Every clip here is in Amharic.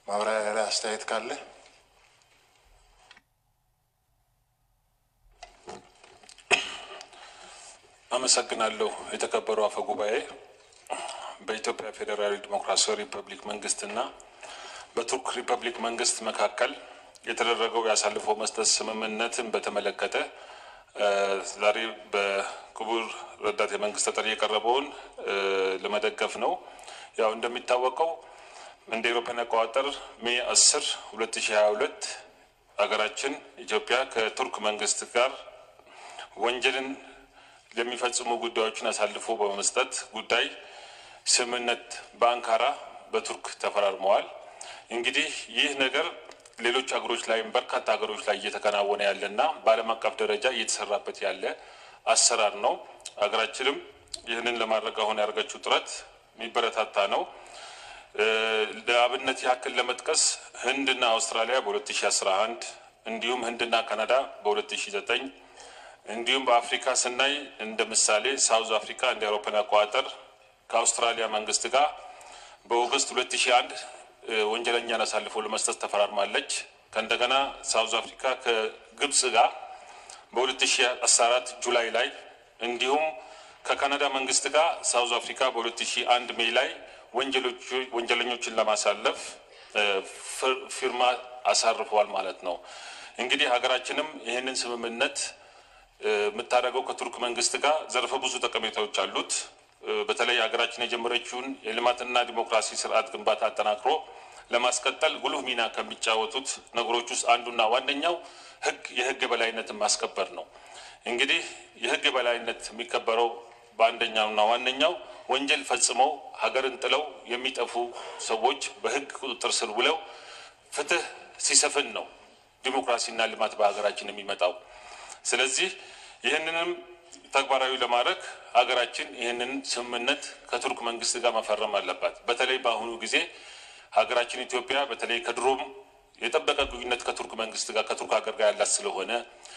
ማብራሪያ ላይ አስተያየት ካለ አመሰግናለሁ። የተከበሩ አፈ ጉባኤ፣ በኢትዮጵያ ፌዴራላዊ ዲሞክራሲያዊ ሪፐብሊክ መንግስትና በቱርክ ሪፐብሊክ መንግስት መካከል የተደረገው የአሳልፎ መስጠት ስምምነትን በተመለከተ ዛሬ በክቡር ረዳት የመንግስት ተጠሪ የቀረበውን ለመደገፍ ነው። ያው እንደሚታወቀው እንደ ኤሮፓን አቆጣጠር ሜይ አስር ሁለት ሺ ሀያ ሁለት ሀገራችን ኢትዮጵያ ከቱርክ መንግስት ጋር ወንጀልን ለሚፈጽሙ ጉዳዮችን አሳልፎ በመስጠት ጉዳይ ስምምነት በአንካራ በቱርክ ተፈራርመዋል። እንግዲህ ይህ ነገር ሌሎች ሀገሮች ላይም በርካታ ሀገሮች ላይ እየተከናወነ ያለና በዓለም አቀፍ ደረጃ እየተሰራበት ያለ አሰራር ነው። ሀገራችንም ይህንን ለማድረግ አሁን ያደርገችው ጥረት የሚበረታታ ነው። ለአብነት ያክል ለመጥቀስ ህንድና አውስትራሊያ በ2011 እንዲሁም ህንድና ካናዳ በ2009 እንዲሁም በአፍሪካ ስናይ እንደ ምሳሌ ሳውዝ አፍሪካ እንደ አውሮፓን አቆጣጠር ከአውስትራሊያ መንግስት ጋር በኦገስት 2001 ወንጀለኛን አሳልፎ ለመስጠት ተፈራርማለች። ከእንደገና ሳውዝ አፍሪካ ከግብጽ ጋር በ2014 ጁላይ ላይ እንዲሁም ከካናዳ መንግስት ጋር ሳውዝ አፍሪካ በ2001 ሜይ ላይ ወንጀለኞችን ለማሳለፍ ፊርማ አሳርፈዋል ማለት ነው። እንግዲህ ሀገራችንም ይህንን ስምምነት የምታደርገው ከቱርክ መንግስት ጋር ዘርፈ ብዙ ጠቀሜታዎች አሉት። በተለይ ሀገራችን የጀመረችውን የልማትና ዲሞክራሲ ስርዓት ግንባታ አጠናክሮ ለማስቀጠል ጉልህ ሚና ከሚጫወቱት ነገሮች ውስጥ አንዱና ዋነኛው ህግ የህግ የበላይነትን ማስከበር ነው። እንግዲህ የህግ የበላይነት የሚከበረው በአንደኛውና ዋነኛው ወንጀል ፈጽመው ሀገርን ጥለው የሚጠፉ ሰዎች በህግ ቁጥጥር ስር ውለው ፍትህ ሲሰፍን ነው ዲሞክራሲና ልማት በሀገራችን የሚመጣው። ስለዚህ ይህንንም ተግባራዊ ለማድረግ ሀገራችን ይህንን ስምምነት ከቱርክ መንግስት ጋር መፈረም አለባት። በተለይ በአሁኑ ጊዜ ሀገራችን ኢትዮጵያ በተለይ ከድሮም የጠበቀ ግንኙነት ከቱርክ መንግስት ጋር ከቱርክ ሀገር ጋር ያላት ስለሆነ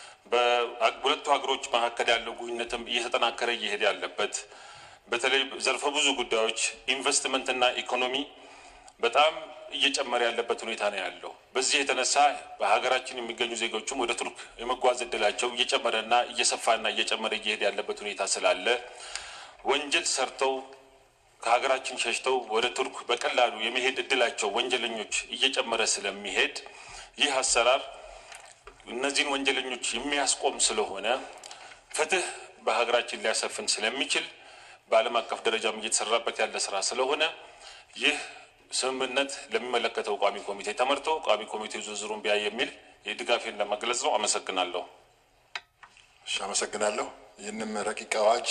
በሁለቱ ሀገሮች መካከል ያለው ግንኙነትም እየተጠናከረ እየሄደ ያለበት በተለይ ዘርፈ ብዙ ጉዳዮች ኢንቨስትመንትና ኢኮኖሚ በጣም እየጨመረ ያለበት ሁኔታ ነው ያለው። በዚህ የተነሳ በሀገራችን የሚገኙ ዜጎችም ወደ ቱርክ የመጓዝ እድላቸው እየጨመረና እየሰፋና እየጨመረ እየሄደ ያለበት ሁኔታ ስላለ ወንጀል ሰርተው ከሀገራችን ሸሽተው ወደ ቱርክ በቀላሉ የመሄድ እድላቸው ወንጀለኞች እየጨመረ ስለሚሄድ ይህ አሰራር እነዚህን ወንጀለኞች የሚያስቆም ስለሆነ ፍትህ በሀገራችን ሊያሰፍን ስለሚችል በዓለም አቀፍ ደረጃም እየተሰራበት ያለ ስራ ስለሆነ ይህ ስምምነት ለሚመለከተው ቋሚ ኮሚቴ ተመርቶ ቋሚ ኮሚቴው ዝርዝሩን ቢያይ የሚል የድጋፌን ለመግለጽ ነው። አመሰግናለሁ። እሺ፣ አመሰግናለሁ። ይህንም ረቂቅ አዋጅ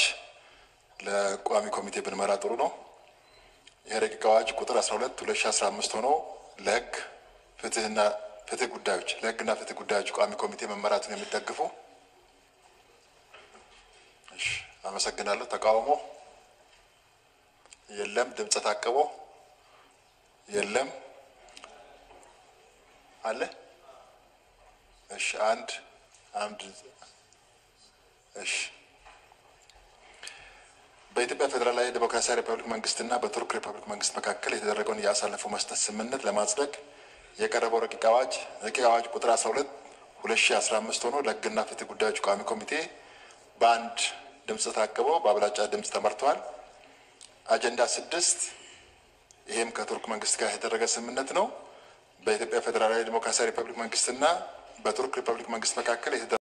ለቋሚ ኮሚቴ ብንመራ ጥሩ ነው። ይህ ረቂቅ አዋጅ ቁጥር 12 2015 ሆኖ ለህግ ፍትህና ፍትህ ጉዳዮች ለህግና ፍትህ ጉዳዮች ቋሚ ኮሚቴ መመራቱን የሚደግፉ እሺ፣ አመሰግናለሁ። ተቃውሞ የለም። ድምፀ ታቅቦ የለም አለ። እሺ አንድ አንድ እሺ በኢትዮጵያ ፌዴራላዊ ዴሞክራሲያዊ ሪፐብሊክ መንግስትና በቱርክ ሪፐብሊክ መንግስት መካከል የተደረገውን የአሳልፎ መስጠት ስምምነት ለማጽደቅ የቀረበው ረቂቅ አዋጅ ረቂቅ አዋጅ ቁጥር 12 2015 ሆኖ ለህግና ፍትህ ጉዳዮች ቋሚ ኮሚቴ በአንድ ድምፅ ታቅቦ በአብላጫ ድምፅ ተመርተዋል። አጀንዳ ስድስት ይሄም ከቱርክ መንግስት ጋር የተደረገ ስምምነት ነው። በኢትዮጵያ ፌዴራላዊ ዴሞክራሲያዊ ሪፐብሊክ መንግስትና በቱርክ ሪፐብሊክ መንግስት መካከል